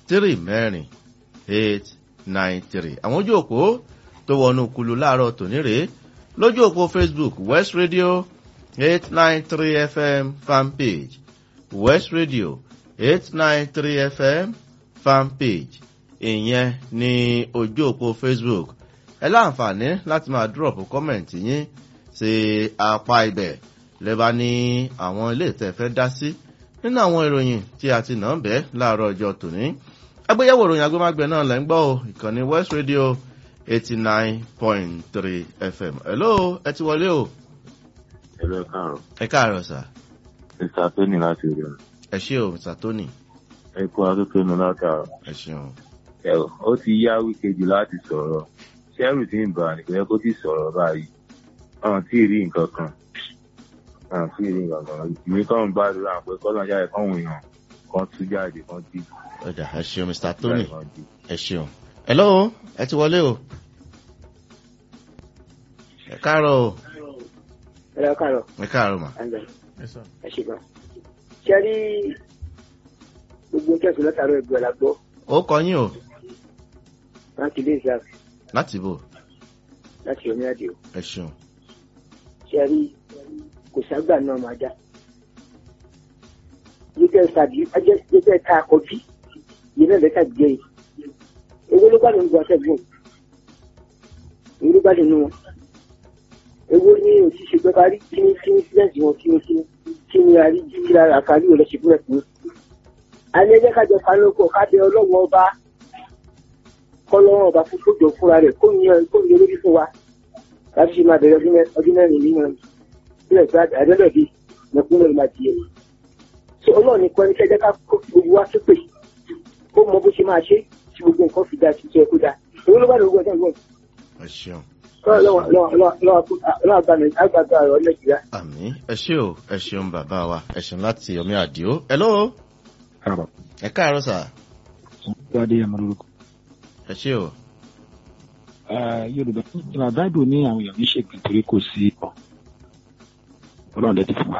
three mẹ́rin eight nine three àwọn ojú òpó tó wọnú kulu láàárọ̀ tòní rèé lójú òpó facebook west radio eight nine three fm fanpage west radio eight nine three fm fanpage ìyẹn ní ojú òpó facebook ẹ láǹfààní láti máa drop comment yín sí apá ibẹ̀ lẹ́bàá ní àwọn ilé ìtẹ́ fẹ́ dá sí nínú àwọn ìròyìn tí a ti nà ń bẹ́ láàárọ̀ ọjọ́ tòní agbéyẹ̀wò ìròyìn agbémágbẹ̀ náà lẹ́ ń gbọ́ o ìkànnì west radio eighty nine point three fm hello ẹ ti wọlé o. ẹ̀rọ káàrọ̀ ẹ káàárọ̀ sà. mr tony láti rí ọ. ẹ ṣé o mr tony. ẹ kó atótónu látàrọ. ẹ ṣeun. ẹ ó ti yá wíkejì láti sọ̀rọ̀ ṣẹ́rù tí ń bà ní kò yẹ kó ti sọ̀rọ̀ báyìí ọ̀hún tí ì rí nǹkan kan ọ̀hún tí ì rí nǹkan kan ìwé kan ń gbàdúrà pé kọ́lọ́ jáde kọ́hún èèyàn kan tú jáde kan dì. ọjà ẹ ṣeun mr tony ẹ ṣeun. hello ẹ ti wọlé o. ẹ káàárọ̀ o. ẹ káàárọ̀. ẹ káàárọ̀ mà. ẹ ṣe gan. ṣe rí gbogbo kẹsùn látàárọ̀ ẹgbẹ́ la gbọ́ ó kọ yín o láti ilé ìsà láti bò láti omi àdìo ẹ ṣeun. ṣe rí kò ságbà náà máa dá yíkẹ́ sàbí yíkẹ́ ká akọbí yìí náà lẹ́ka jẹ́ yìí ewé ló bá lè ń gbọ́ àtẹ̀gbọ́n ewé ló bá lè nu wọn ewé ní òṣìṣẹ́ pẹ́ parí kí ní kí ní sílẹ̀sì wọn kí ní kí ní kí ní àrí jíjí lára àkárí ò lọ́sẹ̀ fúnẹ̀ fún alẹ́ jẹ́ kájọ kanúkọ̀ kábẹ́ ọlọ́wọ́ ọba kọ́lọ́wọ́ ọba fún kójọ fúnra rẹ̀ kó ní kó ní olórí fún wa láti ṣe máa bẹ̀rẹ̀ ọdún mẹ́rin nínú sílẹ̀ pé àdẹ́lẹ̀ bíi mẹ̀kúnlẹ̀ máa di ẹ̀. ṣé ọlọ́run ní kọ́ni kẹ́jẹ́ ká kó fi gbogbo wa sípè kó mọ bó ṣe máa ṣe tí gbogbo nǹkan fi da ṣiṣẹ́ kó da èwo ló bá lè gbọ́dọ̀ gbọ́n. ẹ ṣeun. lọ́wọ́ àgbàgbà ọ̀rọ̀ nàìjíríà. àmì ẹ ṣé o ẹ ṣeun bàbá wa ẹ ṣeun láti omi àdìo hello káàbọ̀. ẹ káàárọ̀ sà Gbadé ẹ̀mọ́ lórúkọ. ẹ ṣé o. Yorùbá ìgbà báìbù ní àwọn èèyàn ní ṣègbè torí kò sí ọ̀. Ọlọ́run lẹ́tí fún wa.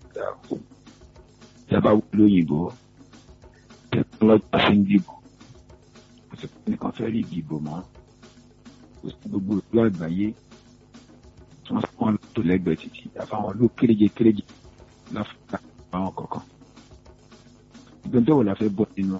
Ìjọba wúlò òyìnbó. Tẹkinọ́lọ́jì fi ń dìbò. Kò sí pé nìkan fẹ́ rí ìdìbò mọ́. Kò sí gbogbo ìlú àgbáyé. Tí wọ́n fún wọn tó lẹ́gbẹ̀ẹ́ títì. Àfàwọn ìlú kéréje kéréje láfíríkà àwọn kọ̀ọ̀kan. Ìgbẹ́jọ́ wo la fẹ́ bọ̀ nínú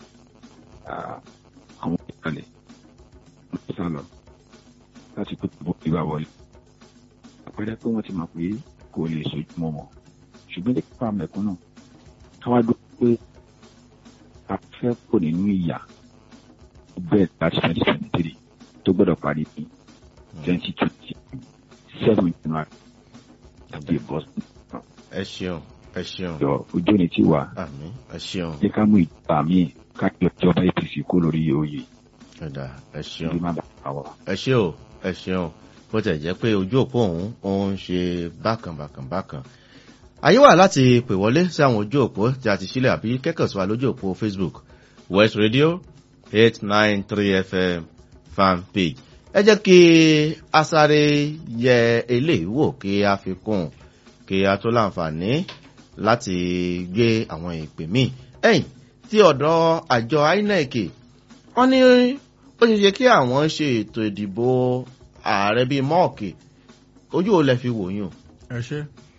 àwọn ìkàlẹ̀ sálọ láti pé bọ́ ìwà wọlé. àpẹẹrẹ pé wọ́n ti mọ̀ pé kò lè sojú mọ́ wọn ṣùgbọ́n ní pípa mẹ̀kúnnù káwá dúró pé a fẹ́ kó nínú ìyà bẹ́ẹ̀ láti twenty twenty three tó gbọ́dọ̀ parí ní twenty twenty seven january tàbí bọ́sùn. ẹ ṣeun ẹ ṣeun. yọ ojú ni tí wà. àmì ẹ ṣeun. ní ká mú ìjọba míì ká yọ ìjọba apc kó lórí oyè ẹ̀dà ẹ ṣeun. bí má bàa àwọ̀. ẹ ṣé o ẹ ṣeun bó tẹ̀ jẹ́ pé ojú òpó òun òun ṣe bákan bákan bákan. àyè wà láti pè wọlé sí àwọn ojú òpó tí a ti sílẹ̀ àbí kẹ́kọ̀ọ́ sí wa lójú òpó facebook west radio eight nine three fm fan page. ẹ jẹ́ kí a sáré yẹ eléyìí wò kí a fi kún kí a tó láǹfààní láti gbé àwọn ìpè míì. ẹ̀yìn tí ọ̀dọ́ àjọ inec wọ́n ní ó ṣe ṣe kí àwọn ṣe ètò ìdìbò ààrẹ bíi mọ́ọ̀kì ojú ò lẹ fi wò yín o. ẹ ṣe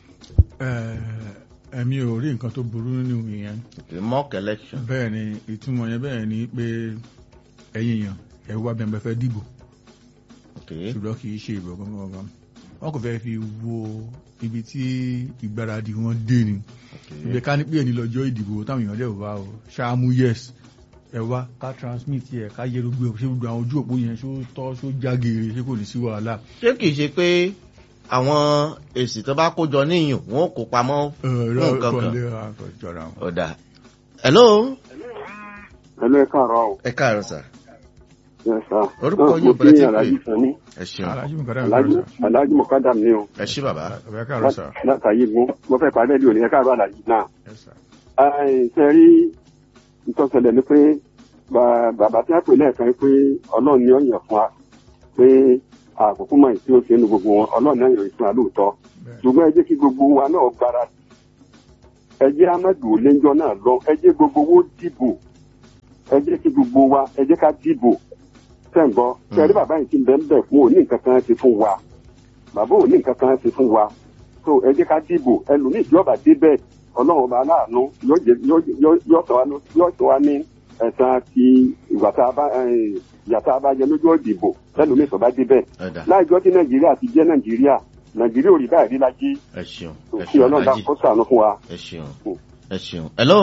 ẹ̀mí ò rí nǹkan tó burú nínú ìyẹn. mock election. bẹ́ẹ̀ ni ìtumọ̀ yẹn bẹ́ẹ̀ ni pé ẹ̀yin èèyàn ẹ̀ wá bẹ́ẹ̀ fẹ́ dìbò. ṣùgbọ́n kì í ṣe ìbò gangan. wọ́n kò fẹ́ fi wo ibi tí ìgbáradì wọn dé ni. ibi ká ní pé ẹni lọ́jọ́ ìdìbò táwọn èèyàn dẹ̀ wá o ṣáàmú yes ẹ wá ká transmit yẹ ká yẹ gbogbo ẹ ṣé gbogbo àwọn ojú òpó yẹn ṣó tọ́ ṣó jágeere ṣé kò ní sí wàhálà. ṣé kìí ṣe pé àwọn èsì tó bá kó jọ níyìn wọn kò pamọ́ fún nǹkan kan. ọ̀dà hello. hello ẹ káàárọ̀ o. ẹ káàárọ̀ sà. yes sir. orúkọ yóò bẹ̀rẹ̀ tí pé alájí sani. ẹ ṣeun. alájí mọ̀kádàm ni o. ẹ ṣí bàbá. ẹ káàárọ̀ sà. látàyè mú mo fẹ́ parí ẹ̀dí òní ẹ káàárọ̀ alájí náà. ṣe rí ìtọ́sẹ̀lẹ̀ ni pé bàbá tí a pè lẹ́ẹ̀kan pé ọlọ́run ni ó yàn fún wa pé àkókò mọ̀ tí ó ṣe nu gbogbo wọn ọlọ́run náà yàn fún wa lóòótọ́ ṣùgbọ́n ẹ jẹ́ kí gbogbo wa náà gbára ẹ jẹ́ amadu oléńjọ́ náà lọ ẹ jẹ́ gbogbo owó dìbò ẹ jẹ́ kí gbogbo wa ẹ jẹ́ ká dìbò sẹ́ǹgbọ́ sẹ́rí bàbá yìí ti ń bẹ̀ ń bẹ̀ fún òní nǹkan kan ṣe fún wa bàbá òní nǹkan kan ṣe fún wa so ẹ jẹ́ ká dìbò ẹlòmíì tí ọba dé bẹ́ẹ̀ ọlọ́run ọba aláàánú yóò jẹ yóò- yóò yóò sọ wá ní- yóò sọ wá ní ẹ̀sán ti ìgbà tá a bá ẹ̀, ìyà tá a bá jẹ lójú òdìbò ẹlòmíì tó bá dé bẹ́ẹ̀ ọ̀dà láìjọ́ tí nàìjíríà ti jẹ́ nàìjíríà nàìjíríà ò rí báyìí rí lájí ẹ ṣeun ẹ kí ṣeun ọlọ́run dá alájì kó sànú fún wa. ẹ ṣeun ẹ ṣeun hello.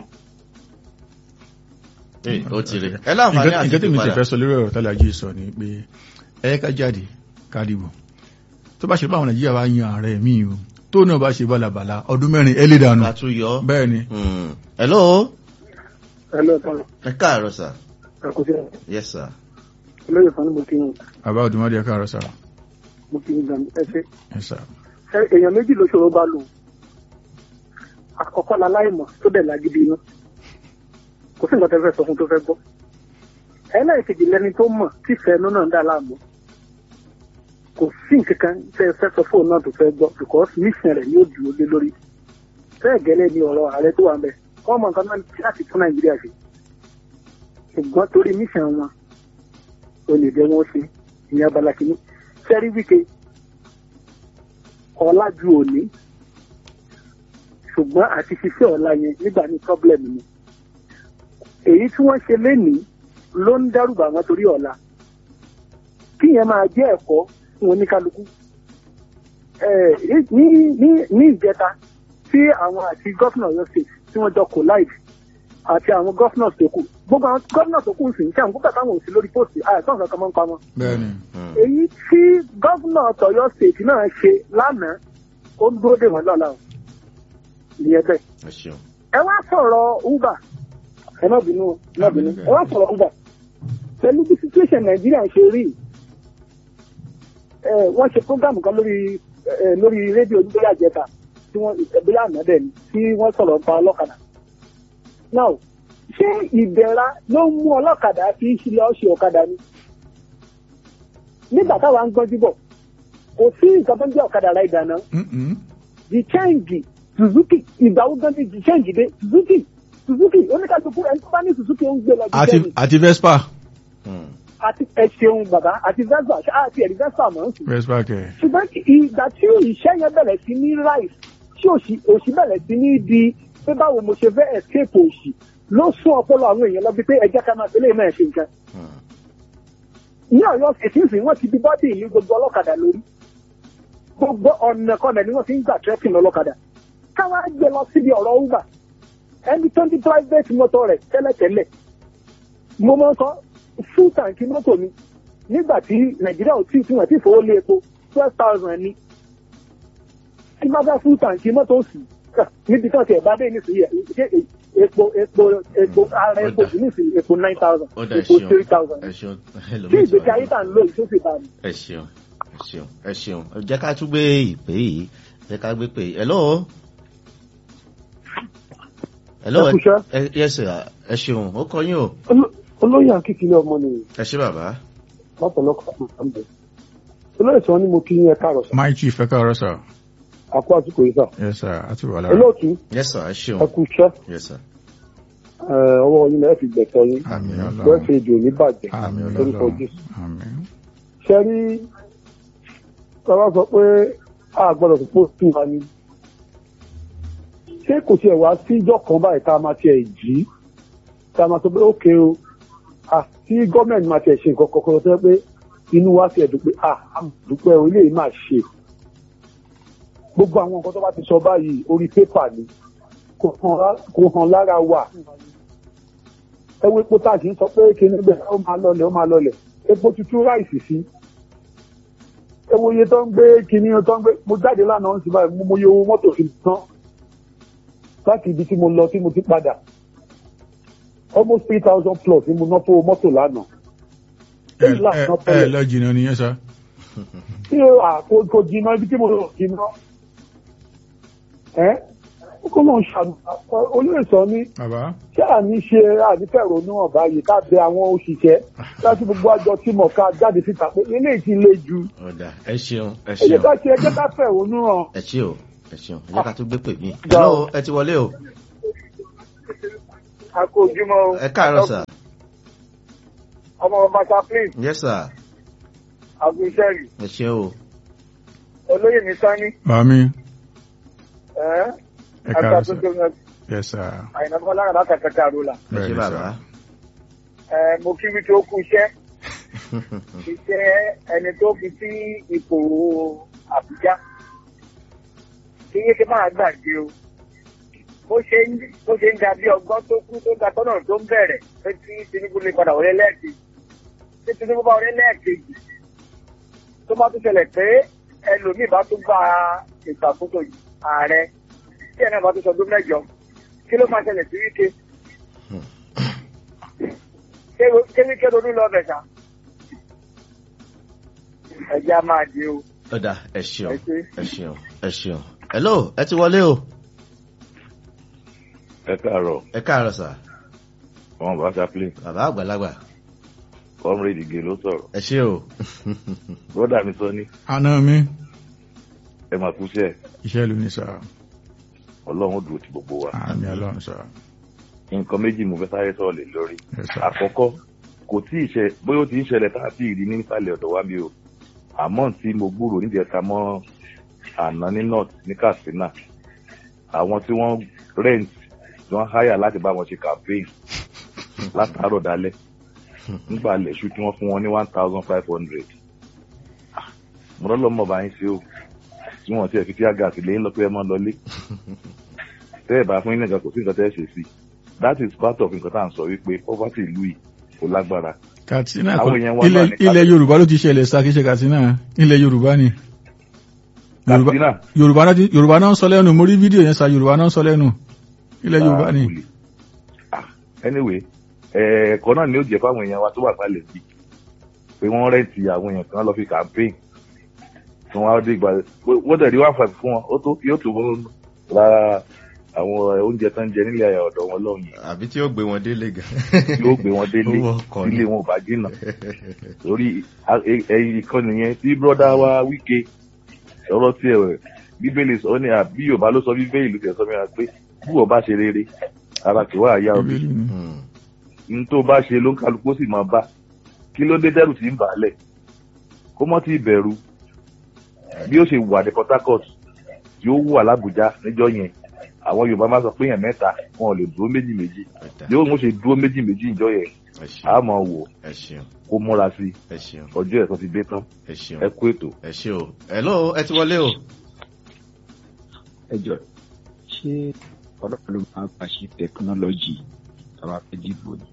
ee ó ti rí ẹ láǹfààní nǹkan àti nǹkan tí mi ti ìpadà fẹ́ sọ lórí ọ̀rọ̀ tálẹ̀ ajé sọ ni pé ẹ ká jáde ká dìbò tó bá ṣe báwọn nàìjíríà bá yan ààrẹ mi o tó náà bá ṣe bálabàla ọdún mẹ́rin ẹ lè dànù ká tún yọ bẹ́ẹ̀ ni Hmm. hello ẹ lọ tán ẹ káàárọ̀ sà àkóso yes sir olóyè fún mo kí yín bàbá òdùmọ́dé ẹ̀ka àrọ̀ sára mo kí yín gan ẹ ṣe ẹ̀ sà ẹ èèyàn méjì ló ṣòro bá lò àkọ́kọ́ la láìmọ̀ tó dẹ̀ lágídí iná kò sí nǹkan tẹ́ fẹ́ sọ fún tó fẹ́ gbọ́ ẹlẹ́ẹ̀kejì lẹni tó mọ̀ tí fẹ́ẹ́nu náà ń dà láàmú kò sí nǹkan kan tẹ́ ẹ fẹ́ sọ fóònù náà tó fẹ́ gbọ́ because mission rẹ̀ yóò dúró lé lórí bẹ́ẹ̀ gẹ́lẹ́ ni ọ̀rọ̀ ààrẹ tó wà ń bẹ̀ wọ́n mọ nǹkan náà láti tún nàìjíríà ṣe ṣùgbọ́n torí mission wọn olè jẹ́ wọ́n ṣe ìyẹn abala kìíní sẹ́rí wíkẹ́ ọ̀la ju òní ṣùgbọ́n àti ṣiṣẹ́ ọ̀la yẹn nígbà ní problem ni èyí tí wọ́n ṣe lénìí ló ń dẹ́rùbà wọn torí ọ̀la kí yẹn máa jẹ́ ẹ̀kọ́ fún oníkálukú Eh, ní ní ní ìjẹta tí àwọn àti gọ́fìnà Ọ̀yọ́ state tí wọ́n jọ collide àti àwọn gọ́fìnà tó kù gbogbo àwọn gọ́fìnà tó kù sì ń ṣe àwọn gbogbo àtàwọn òsì lórí póòsì àìsàn kankan mọ́ ń pa wọn bẹ́ẹ̀ ni Hmm. èyí tí gọ́vùnà tọ̀yọ́ state náà ṣe lánàá ó ń dúró dè wọ́n lọ́la o ìyẹn bẹ́ẹ̀. ẹ ṣeun ẹ wá sọ̀rọ̀ uber ẹ má bínú o, ẹ má bínú ẹ wá sọ̀rọ̀ uber pẹ̀lú bí situation nàìjíríà ṣe rí ẹ wọ́n ṣe program kan lórí ẹ lórí rédíò nígbà àjẹta tí wọ́n ìbílẹ̀ àná dẹ̀ ni tí wọ́n sọ̀rọ̀ pa ọlọ́kadà now ṣé ìdẹ̀ra ló ń mú ọlọ́kadà fi ṣílẹ̀ ọ̀ṣẹ̀ ọ̀kadà ni nígbà táwa ń gbọ́njú bọ̀ kò sí nǹkan tó ń jẹ́ ọ̀kadà ra ìdáná Mm-mm. the change suzuki ìgbà wo gan ni the change dé suzuki suzuki oníkàtúkú ẹni tó bá ní suzuki ó ń gbé lọ bí àti jẹ́ni àti vespa Hmm. àti ẹ ṣeun bàbá àti vespa ṣá àti ẹ̀rí vespa mọ̀ ń sùn. vespa kẹ̀ ṣùgbọ́n ìgbà tí ìṣẹ́ yẹn bẹ̀rẹ̀ sí ní rise tí òṣì òṣì bẹ̀rẹ̀ sí ní di pé báwo mo ṣe fẹ́ escape òṣì ló sún ọpọlọ àwọn èèyàn lọ bí pé ẹjẹ́ ká máa tẹ́lẹ̀ náà ṣe nǹkan. Hmm. ní ọ̀yọ́ ṣèṣìṣì wọ́n ti di bọ́dì ìlú gbogbo ọlọ́kadà lórí gbogbo ọ̀nà kọ́nà ni wọ́n fi ń gbà trekking ọlọ́kadà káwá gbé lọ síbi ọ̀rọ̀ uber ẹni tó ń di private motor rẹ̀ tẹ́lẹ̀tẹ́lẹ̀ mo máa ń sọ full tank mọ́tò mi nígbà tí nàìjíríà ò tí fún ẹ̀ tí ìfowó lé epo twelve thousand ni tí bá fẹ́ full tank mọ́tò sì níbi tí wọ́n ti ẹ̀ bá dé nísìnyí ẹ̀ ṣé epo epo epo ara epo Ó dà. sì nísìnyí epo nine thousand ó dà ẹ epo ṣeun three thousand ẹ ṣeun tí ẹlòmíì ti ìgbésí wà ayé ní- tà ń lò yìí tó sì bá mi. ẹ ṣeun ẹ ṣeun ẹ ṣeun ẹ jẹ́ ká tún gbé ìpè yìí jẹ́ ká gbé pè yìí hello hello Ẹ kú iṣẹ́. ẹ yes sir ẹ ṣeun ó kọ yín o olóyè akíkiri ọmọ nìyí ẹ ṣé bàbá lọ́pọ̀lọpọ̀ àmì olóyè tí wọ́n ní mo kí yín ẹ káàrọ̀ sá my chief ẹ̀ka àrọ̀ sà àpò àsìkò yìí sá yes sir àti wà lára olóòtú yes sir ẹ ṣeun ẹ kú iṣẹ́ yes sir ẹ, ọwọ́ yín lẹ́ẹ̀ fi gbẹ̀tọ̀ yín àmì bẹ́ẹ̀ ọlọ́run fi èdè òní bàjẹ́ àmì lórúkọ ọlọ́run jésù. àmì ṣe rí tọ́lá sọ pé a gbọ́dọ̀ tó pósítù wa ni ṣé kò tiẹ̀ wá sí ìjọ kan báyìí tá a máa tiẹ̀ jí tá a máa sọ pé ókè o àti gọ́ọ̀mẹ̀ntì máa tiẹ̀ ṣe nǹkan kọ̀ọ̀kan tó yẹ pé inú wa tiẹ̀ dùn pé a dúpẹ́ o ilé yìí máa ṣe gbogbo àwọn nǹkan tó bá ti sọ báyìí orí pépà ni kò hàn lá- kò hàn lára wa ẹ wo epo tá a kì í sọ pé kinní bẹ́ẹ̀ ó máa lọlẹ̀ ó máa lọlẹ̀ epo tuntun ráìsì sí ewo iye tó ń gbé kinní tó ń gbé mo jáde lánàá ń sì báyìí mo mo iye owó mọ́tò fi tán láti ibi tí mo lọ tí mo ti padà almost three thousand plus ni mo ná fún owó mọ́tò lánàá. ẹ Èyí lànà ẹ ẹ tẹ́lẹ̀. lọ jìnnà nìyẹn sà tí o à kò kò jìnnà ibi tí mo lọ jìnnà ẹ ó kọ́ náà ṣàmì olóyè sọ ní bàbá ṣé àní ṣe ànífẹ̀rọ̀nù ọ̀bá yìí ká bẹ àwọn òṣìṣẹ́ láti gbogbo àjọ tí mọ̀ ká jáde síta pé eléyìí ti le jù ọ̀dà ẹ ṣeun ẹ ẹ jẹ́ ṣeun ká ṣe ẹ jẹ́ ká fẹ̀rọ̀nù hàn. ẹ ṣé o ẹ ṣeun ẹ jẹ́ ká tún gbé pè mí Gbà hello o. ẹ ti wọlé o a kó ojúmọ́ o. ẹ káàárọ̀ sà ọmọ ọba chaplain yes sir agunṣẹ́rì ẹ ṣe o olóyè ní sani Bàmí. ẹ́ Ẹ káàárọ̀ sà. àtàtúntò náà Yes sir. àyìnbá bọ́lá rà látàkàtà àrólà ẹ ṣe Bẹ́ẹ̀ni bàbá sà. ẹ mo kí wí tó kú iṣẹ́ iṣẹ́ ẹni tó fi sí ipò àbújá kí yé ṣe máa gbàgbé o bó ṣe ń bó ṣe ń ga bí ọgbọ́n tó kú tó ga tọ́nà tó ń bẹ̀rẹ̀ pé tí tinubu lè padà wọlé lẹ́ẹ̀kejì tí tinubu bá wọlé lẹ́ẹ̀kejì tó bá tún ṣẹlẹ̀ pé ẹlòmíì bá tún gba ìṣàkóso ààrẹ tí ẹ̀ náà bá tún sọdún mẹ́jọ kí ló máa ṣẹlẹ̀ sí wíkẹ́ ṣé wíkẹ́ ronú lọ bẹ̀ sá ẹ̀jẹ̀ á máa di o ọ̀dà ẹ ṣeun ẹ ṣe. ẹ ṣeun ẹ ṣeun hello ẹ ti wọlé o ẹ káàárọ̀ ẹ káàárọ̀ sà wọn bá chaplain bàbá àgbàlagbà comrade ige ló sọ̀rọ̀ ẹ ṣe o broda mi sọ ní Àná mi. ẹ máa kúṣẹ́ Iṣẹ́ ló ní sà. ọlọ́run ó dúró ti gbogbo wa Àmì ọlọ́run sà. nǹkan méjì mo fẹ́ sáré sọ̀rọ̀ lé lórí Yes sir. àkọ́kọ́ kò tí ì ṣe bóyá ó ti ń ṣẹlẹ̀ tá a ti rí ní nísàlẹ̀ ọ̀dọ̀ wa bí o àmọ́ tí mo gbúrò nídìí ẹ̀ka mọ́ àná ní north ní katsina àwọn tí wọ́n rent tí wọ́n háyà láti bá wọn ṣe campaign látàárọ̀ dalẹ́ nígbà lẹ́sù tí wọ́n fún wọn ní one thousand five hundred mo lọ́ lọ́mọ bá yín ṣe o tí wọ́n ti ẹ̀ fi tí àgàtì lẹ́yìn lọ pé ẹ máa lọlé tẹ́ ẹ̀ bá fún yín nìkan kò sí nǹkan tẹ́ ẹ ṣe sí i that is part of nǹkan tá à ń sọ wípé poverty ìlú yìí kò lágbára Katsina Àwọn kọ́ èèyàn wa ilẹ̀ náà ní ilẹ̀ Yorùbá ló ti ṣẹlẹ̀ sá kí ṣe Katsina ilẹ̀ Yorùbá ni. Yorùbá Katsina Yorùbá náà ti- Yorùbá náà ń sọ lẹ́nu mo rí fídíò yẹn sá Yorùbá náà ń sọ lẹ́nu ilẹ̀ Yorùbá ni. Olè. Ah, anyway ẹ̀ẹ̀kọ́ náà ni ó jẹ́ fáwọn èèyàn wa tó wà sálẹ̀ sí pé wọ́n rẹ́ǹtì àwọn èèyàn kan lọ fi campaign tí wọ́n á dé ìgbà wọ́n tẹ̀lé one five fún wọn ó tó yóò tó wọ́n ra àwọn oúnjẹ tó ń jẹ nílé ayà ọ̀dọ̀ wọn lọ́hùn yìí àbí tí ó gbé wọn délé gan yóò gbé wọn délé Owó ọkọ̀ ni. ilé wọn ò bá jìnnà torí ẹ̀yìn ìkànnì yẹn tí brọ́dá wa wíkẹ́ ọ̀rọ̀ tí ẹ̀ bíbélì sọ ní àbí yorùbá ló sọ bíbélì ló tẹ̀ sọ mìíràn pé bí wọ́n bá ṣe rere ara kì wá àyà òbí Bíbélì ni. Hmm. n tó bá ṣe ló ń kálukú sì máa bá kí ló dé dẹ́rù tí ń bà á lẹ̀ kó mọ́ tí ì bẹ̀rù bí ó ṣe wà ní Port Harcourt tí ó wà l'Ábùjá níjọ́ yẹn àwọn yorùbá máa sọ pé èèyàn mẹ́ta wọn ò lè dúró méjì méjì Ọ̀dà, yóò mú ṣe dúró méjì méjì níjọ́ yẹn ẹ a ṣeun máa wò ẹ ṣeun kó múra sí ẹ ṣeun ọjọ́ ẹ̀san ti dé tán ẹ ṣeun ẹ kú ètò. ẹ ṣe o hello ẹ ti wọlé o ẹ jọ ṣé ọlọ́pàá ló máa bá ṣe tẹkinọ́lọ́jì tàbá fẹ́ dìbò ni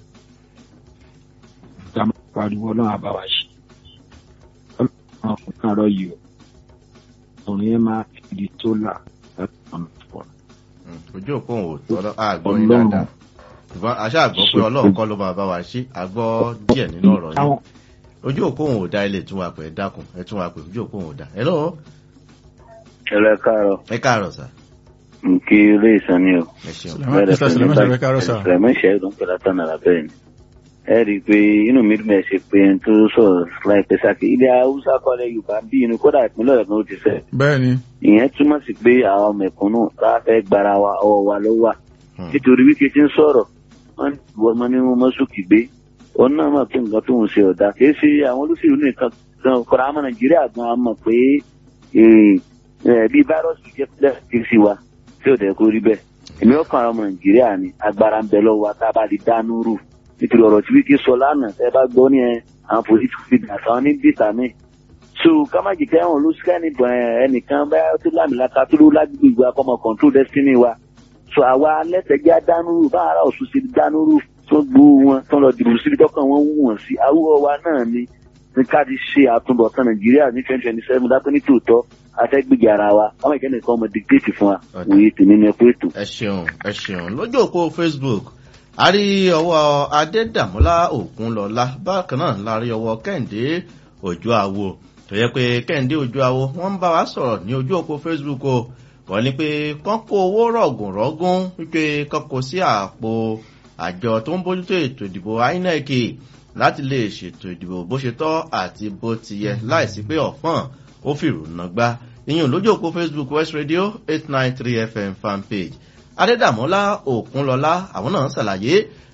ká máa pariwo ọlọ́run àbá wa ṣe ọlọ́run ọkùnrin kan rọ yìí o òun yẹn máa fi di sólà láti ọ̀nà pọ̀ Hmm, ojú òpó òun ò tọ́lọ́ àgbọ̀ yín Ọlọ́run. dáadáa ṣùgbọ́n aṣá àgbọ̀ pé ọlọ́run kọ́ ló máa bá wa ṣe àgbọ̀ díẹ̀ nínú ọ̀rọ̀ yìí táwọn ojú òpó òun ò dá ilé tún wa pẹ̀ ẹ dákun ẹ tún wa pẹ̀ ojú òpó òun ò dá hello ẹlẹ káàárọ̀ ẹ káàárọ̀ sà nkí ilé ìsàn ni o ẹ ṣeun Sulaiman Mr. Sulaiman Shabir káàárọ̀ sà. Sulaiman ṣe ló ń pè látàn àrà bẹ́ẹ̀ ni ẹ rí i pé inú mi dùn ẹ ṣe pé ẹni tó sọ̀rọ̀ láìpẹ́ sáké ilé haúsá kọ́lẹ̀ yorùbá bí inú kódà ìpínlẹ̀ ọ̀dọ́ ó ti fẹ́ Bẹ́ẹ̀ ni. ìyẹn túmọ̀ sí pé àwọn mẹ̀kúnnù tá a fẹ́ gbára wa ọwọ́ wa ló wà Hmm. nítorí wíkẹ́ tí ń sọ̀rọ̀ wọ́n mọ ní wọ́n mọ́ sókè gbé òun náà mọ̀ pé nǹkan tó ń ṣe ọ̀dà kì í ṣe àwọn olóṣèlú nìkan gan kọ́ra àmọ́ nàìjíríà gan a mọ̀ pé eh, eh, bí fáírọ́ọ̀sì jẹ́ pílẹ̀ kì í sí wa tí ò dẹ̀ kó rí bẹ́ẹ̀ èmi ọkàn àwọn ọmọ nàìjíríà ni agbára ń bẹ lọ́wọ́ wa tá a bá lè dánú rù nítorí ọ̀rọ̀ tí wíkẹ́ sọ lánàá tẹ́ bá gbọ́ ní ẹ àwọn political figures àwọn ní bìtà míì so kámájì kẹ́hìn olùsíkẹ́ ní ẹnìkan bá tó lámìlaka tó ló lágbègbè ìgbà kọ́mọ control destiny wa so àwa alẹ́tẹ̀jẹ́ adánúrú bá ara ọ̀sùn sí dánúrú tó gbó wọn tó lọ dìbò síbi tọ́kàn wọn wù wọ́n sí awúrọ̀ wa náà ni ní ká ti ṣe àtúbọ̀tán nàìjíríà ní twenty twenty seven dápẹ́ ní tòótọ́ afẹ́gbèjì ara wa káwọn ìkẹ́ni kan ọmọ dictate fún wa Ọ̀dà. òye tèmi ní ẹkú ètò. ẹ ṣeun ẹ ṣeun lójú òpó facebook a rí ọwọ́ adédàmọ́lá ògúnlọ́lá bákan náà la rí ọwọ́ kẹ́hìndé òjò àwo tó yẹ pé kẹ́hìndé òjò àwo wọ́n ń bá wa sọ̀rọ̀ ní ojú òpó facebook o wọ́n ní pé kán kó owó rọ̀gùn rọ́gùn wípé kán kó sí àpò àjọ tó ń bójútó ètò ìdìbò inec láti lè ṣètò ìdìbò bó ṣe tọ́ àti bó ti yẹ láìsí pé ọ̀fọ́n ó fìrùnà gbá ìyẹn lójú òpó facebook west radio eight nine three fm fanpage adédàmọ́lá òkunlọ́lá àwọn náà ṣàlàyé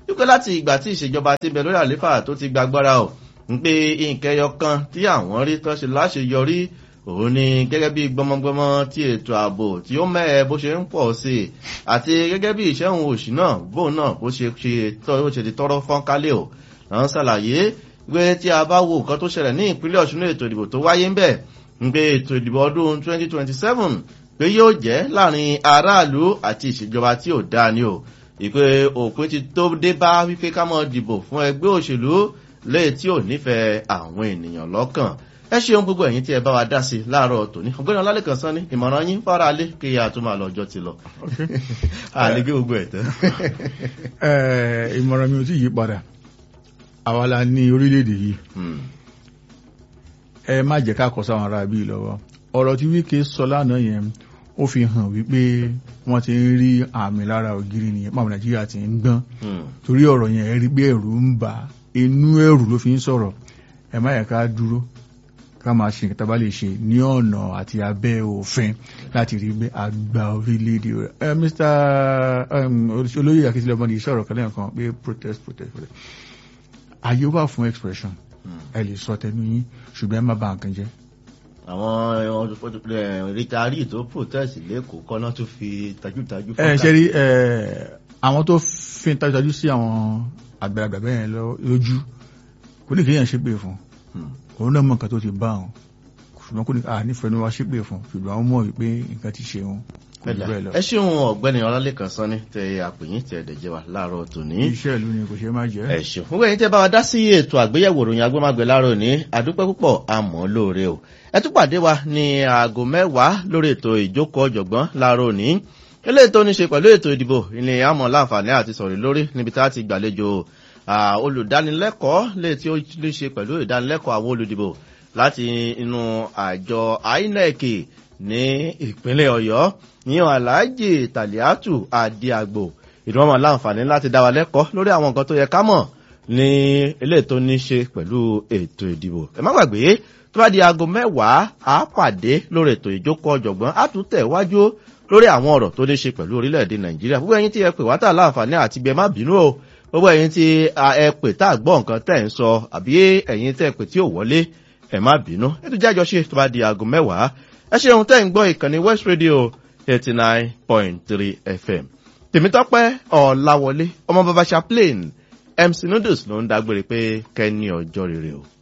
wípé láti ìgbà tí ìṣèjọba ti bẹ̀ lórí àléfà tó ti gbàgbára ò ń pé nǹkan ẹyọ kan tí àwọn rí tó ṣe láṣeyọrí òun ni gẹ́gẹ́ bí gbọmọgbọmọ tí ètò ààbò tí ó mẹ́ẹ̀ bó ṣe ń pọ̀ sí i àti gẹ́gẹ́ bí ìṣẹ́hun òṣì náà bóun náà bó ṣe ṣe ti tọrọ fọ́nkálẹ̀ ò náà ṣàlàyé pé tí a bá wo nǹkan tó ṣẹlẹ̀ ní ìpínlẹ̀ ọ̀ṣun ètò ìdìbò tó wáyé ń bẹ̀ ń pé ètò ìdìbò ọdún 2027 pé yóò jẹ́ láàrin aráàlú àti ìṣèjọba tí ò dáa ni o ìpè òpin ti tó dé bá wípé ká mọ́ dìbò fún ẹgbẹ́ òṣèlú léè tí ò nífẹ̀ẹ́ àwọn ènìyàn lọ́kàn ẹ ṣeun gbogbo ẹ̀yin tí ẹ bá wa dá sí láàárọ̀ tòní ọgbẹ́ni ọlálẹ́kan sán ní ìmọ̀ràn yín fara alé kí a tó máa lọ ọjọ́ ti lọ àlégé gbogbo ẹ̀ tán. ìmọ̀ràn mi ò tí yí padà àwa la ní orílẹ̀-èdè yìí ẹ má jẹ́ ká kọ́ sáwọn ará bíi lọ́wọ́ ọ̀rọ̀ tí wíkẹ́ sọ lánàá yẹn ó fi hàn wípé wọ́n ti ń rí àmì lára ògiri nìyẹn pàmò nàìjíríà ti ń gbọ́n torí ọ̀rọ̀ yẹn rí pé ẹ̀rù ń bà inú ẹ̀rù ló fi ń sọ̀rọ̀ ẹ má yẹ ká dúró ká máa ṣe nǹkan tá a bá lè ṣe ní ọ̀nà àti abẹ́ òfin láti rí pé àgbà orílẹ̀-èdè rẹ̀ ẹ Mr olóyè akíntúlẹ̀ ọmọdé sọ̀rọ̀ kan lẹ́yìn kan pé protest protest protest àyè wà fún expression ẹ lè sọ tẹnu yín ṣùgbọ́n ẹ má bà nǹkan jẹ́ àwọn rìtàrí tó protest lẹ́kọ̀ọ́ kọ́nà tó fi tajútajú ẹ ṣe rí àwọn tó fi tajútajú sí àwọn àgbàlagbà bẹ́ẹ̀ lójú kò ní kéèyàn ṣépè fún òun náà mọ̀ nǹkan tó ti bá wọn ṣùgbọ́n kò ní à nífẹ̀ẹ́ ni wá ṣépè fún ṣùgbọ́n àwọn mọ̀ wípé nǹkan ti ṣe wọn kò jù bẹ́ẹ̀ lọ. ẹ ṣeun ọ̀gbẹ́ni ọlálẹ́kan sọ ní tẹ àpèyìn tẹ ẹ̀dẹ̀jẹ̀ wa láàárọ̀ tòní. iṣẹ́ ìlú ni kò ṣe má jẹ́. ẹ ṣeun fún ẹ̀yin tẹ bá wa dá sí ètò àgbéyẹ̀wò ìròyìn agbómágbé láàárọ̀ ní àdúpẹ́ púpọ̀ àmọ́ lóore o ẹ tún pàdé wa ní aago mẹ́wàá lórí ètò ìjókòó ọ̀jọ̀gbọ́n láàárọ̀ ní eléyìí tó ní ṣe pẹ̀lú ètò ìdìbò ilé àmọ́ láǹfààní àti sọ̀rọ̀ lórí níbi tá a ti gbàlejò olùdánilẹ́kọ̀ọ́ lè tí ó ní ṣe pẹ̀lú ìdánilẹ́kọ̀ọ́ àwọn olùdìbò láti inú àjọ INEC ní ìpínlẹ̀ ọ̀yọ́ yíyan aláàjì tàlíàtù àdìàgbò ìdúnwọ́n láǹfààní láti dá wa lẹ́kọ̀ọ́ lórí àwọn nǹkan tó yẹ ká mọ̀ ní eléyìí tó ní ṣe pẹ̀lú ètò ìdìbò ẹ má gbàgbé tó bá di aago mẹ́wàá á pàdé lórí ètò ìjókòó ọ̀jọ̀gbọ́n á tún tẹ̀ wájú lórí àwọn ọ̀rọ̀ tó ní ṣe pẹ̀lú orílẹ̀-èdè nàìjíríà gbogbo ẹ̀yin tí ẹ pè wá tà láǹfààní àti gbẹ má bínú o gbogbo ẹ̀yin tí ẹ pè tá gbọ́ nǹkan tẹ̀ ń sọ àbí ẹ̀yin tẹ̀ pè tí ò wọlé ẹ má bínú ètò jájọ ṣe tó bá di aago mẹ́wàá ẹ ṣeun tẹ́ ń gbọ́ ìkànnì west radio eighty nine point three fm tèmítọ́pẹ́ ọ̀làwọlé ọmọ bàbá chaplain mc noodles ló ń dágbére pé kẹ́ni ọjọ́ rere o.